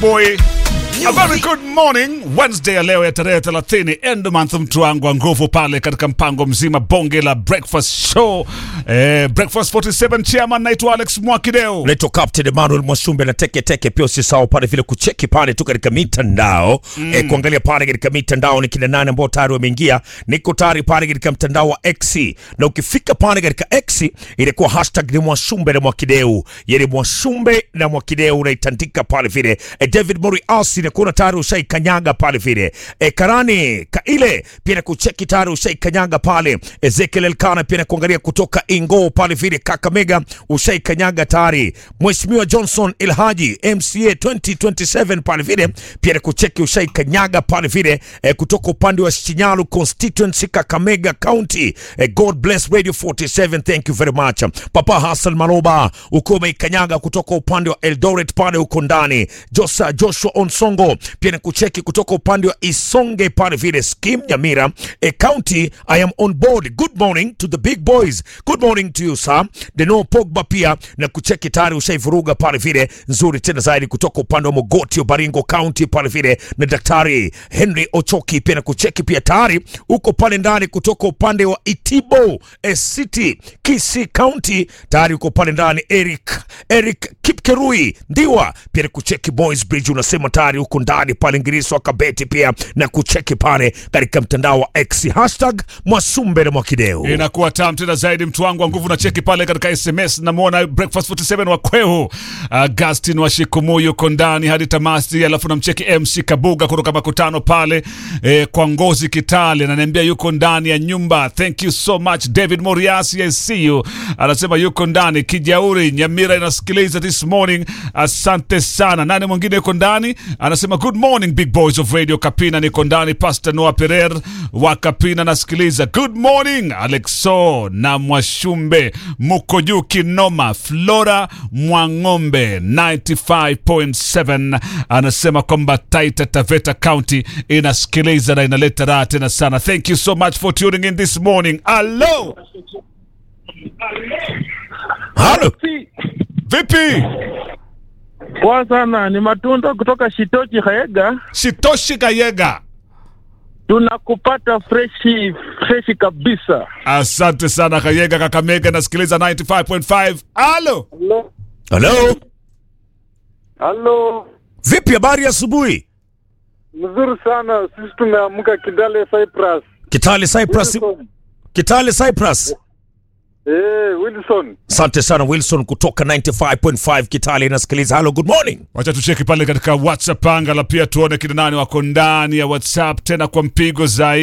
boy. A very good morning Wednesday ya leo ya tarehe 30 end month, mtu wangu wa nguvu pale katika mpango mzima bonge la breakfast show eh, breakfast 47 chairman, naitwa Alex Mwakideo. Unaitwa Captain Emmanuel Mwasumbe na teke teke. Pia usisahau pale vile kucheki pale tu katika mitandao mm. eh, kuangalia pale katika mitandao ni kina nane ambao tayari wameingia. Niko tayari pale katika mtandao wa X, na ukifika pale katika X ilikuwa hashtag ni Mwasumbe na Mwakideu, yani Mwasumbe na Mwakideu unaitandika pale vile. Eh, David Morias inakuwa tayari ushaikanyaga pale vile. Eh, Karani Kaile pia na kucheki tayari ushaikanyaga pale. Ezekiel Elkana pia na kuangalia kutoka Ingo pale vile. Kakamega ushaikanyaga tayari. Mheshimiwa Johnson Ilhaji MCA 2027 pale vile pia na kucheki ushaikanyaga pale vile eh, kutoka upande wa Shinyalu constituency Kakamega County. Eh, God bless Radio 47 thank you very much. Papa Hassan Maloba uko umeikanyaga kutoka upande wa Eldoret pale uko ndani. Josa Joshua Onsongo pia na kucheki kutoka upande wa Isonge pale vile Skim Nyamira eh, County. I am on board. Good morning to the big boys. Good morning to you sir. Deno Pogba pia na kucheki tayari ushaivuruga pale vile nzuri tena zaidi kutoka upande wa Mogoti Baringo County pale vile na Daktari Henry Ochoki pia na kucheki pia tayari uko pale ndani kutoka upande wa Itibo eh, City Kisii County tayari uko pale ndani Eric Eric Kipkerui Ndiwa pia na kucheki Boys Bridge unasema tayari uko ndani pale Ngiriso Kabeti pia na kucheki pale katika mtandao wa X hashtag Mwasumbe na Mwakideu. Inakuwa tam tena zaidi, mtu wangu wa nguvu na cheki pale katika SMS. Namwona breakfast 47 wa Kwehu, Augustin wa Shikumu yuko ndani hadi tamasi, alafu namcheki MC Kabuga kutoka makutano pale eh, kwa Ngozi Kitale, ananiambia yuko ndani ya nyumba. Thank you so much David Moriasi, I see you, anasema yuko ndani. Kijauri Nyamira inasikiliza this morning, asante sana. Nani mwingine yuko ndani anasema good morning big boys of radio Kapina, niko ndani. Pastor Noah Perer wa Kapina nasikiliza. Good morning Alexo na Mwashumbe, muko juu kinoma. Flora Mwang'ombe 95.7 anasema kwamba Taita Taveta County inasikiliza na inaleta raha tena sana. Thank you so much for tuning in this morning. Hello, Halo. vipi? Poa sana, ni matunda kutoka Shitochi Haega. Shitoshi Kayega, Tunakupata freshi freshi kabisa. asante sana Kayega, Kakamega nasikiliza 95.5. Halo. Halo, Halo. halo, Vipi habari ya asubuhi? mzuri sana. Sisi tumeamka Kidale Cyprus. Kitale Cyprus. Wilson. Kitale Cyprus. Eh, Wilson. Asante sana Wilson kutoka 95.5 Kitale inasikiliza. Hello, good morning. Wacha tucheki pale katika WhatsApp anga la pia tuone kina nani wako ndani ya WhatsApp tena kwa mpigo zaidi.